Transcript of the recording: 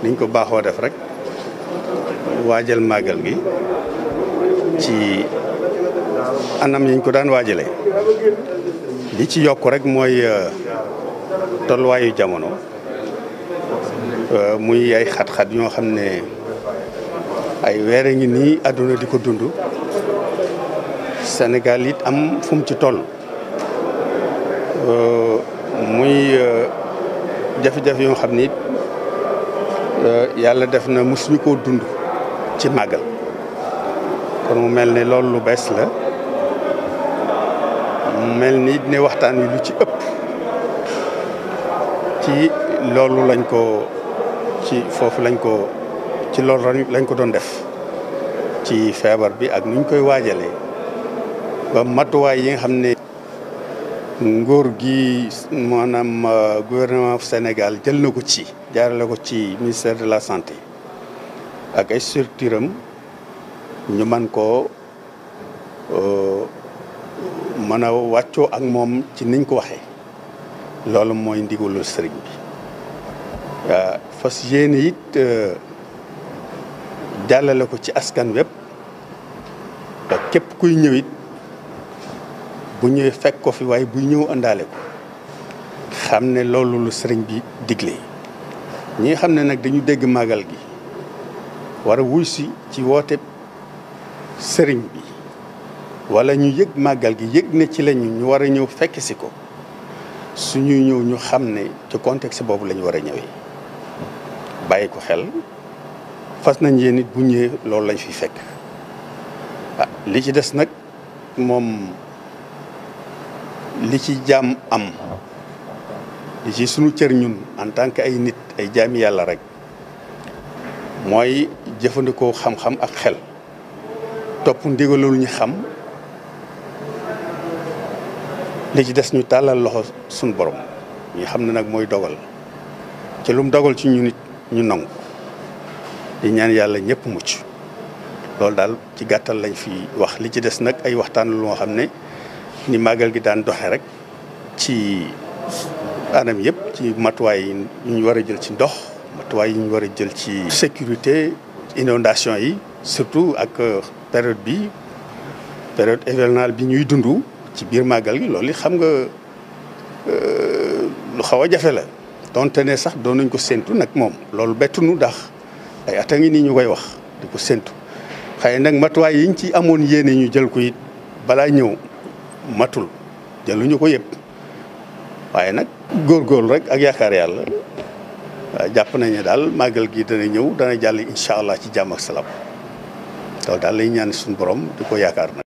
niñ ko baaxoo def rek waajal màggal gi ci anam yiñ ko daan waajalee li ci yokk rek mooy tolluwaayu jamono muy ay xat-xat yoo xam ne ay weere ngi nii àdduna di ko dund Sénégal it am fu mu ci toll muy jafe-jafe yoo xam ni yàlla def na mosuñu koo dund ci màggal kon mu mel ne loolu lu bees la mu mel ni ne waxtaan wi lu ci ëpp ci loolu lañ ko ci foofu lañ ko ci loolu lañ ko doon def ci feebar bi ak nuñ koy waajalee ba matuwaay yi nga xam ne nguur gi maanaam gouvernement Sénégal jël na ko ci jaarale ko ci ministère de la santé ak ay structure am ñu man koo mën a wàccoo ak moom ci niñ ko waxee loolu mooy ndigalul sëriñ bi waa fas yéene it jàllale ko ci askan wépp ba képp kuy ñëwit bu ñëwee fekk ko fi waaye buy ñëw àndaale ko xam ne loolu lu sëriñ bi digle ñi nga xam ne nag dañu dégg màggal gi war a wuy si ci woote sëriñ bi wala ñu yëg màggal gi yëg ne ci lañu ñu war a ñëw fekk si ko suñuy ñëw ñu xam ne ci contexte boobu la ñu war a ñëwee bàyyi ko xel fas nañ yéen it bu ñëwee loolu lañ fi fekk ah li ci des nag moom li ci jaam am li ci sunu cër ñun en tant que ay nit ay jaami yàlla rek mooy jëfandikoo xam-xam ak xel topp ndigalul ñu xam li ci des ñu tàllal loxo suñu borom ñi xam ne nag mooy dogal ci lu mu dogal ci ñu nit ñu nangu di ñaan yàlla ñëpp mucc loolu daal ci gàttal lañ fi wax li ci des nag ay waxtaan lu nga xam ne ni màggal gi daan doxe rek ci anam yëpp ci matuwaay yi ñu war a jël ci ndox matuwaay yi ñu war a jël ci sécurité inondation yi surtout ak période bi période hivernale bi ñuy dund ci biir màggal gi loolu xam nga lu xaw a jafe la donte ne sax doon nañ ko séntu nag moom loolu bettunu ndax ay at a ngi nii ñu koy wax di ko séntu xëy nag matuwaay yiñ ci amoon yéene ñu jël ko it balaa ñëw matul jëluñu ko yëpp waaye nag góorgóorlu rek ak yaakaar yàlla jàpp nañ ne daal màggal gi dana ñëw dana jàll incha allah ci jàmm ak salaam loolu daal lay ñaan suñu borom di ko yaakaar nag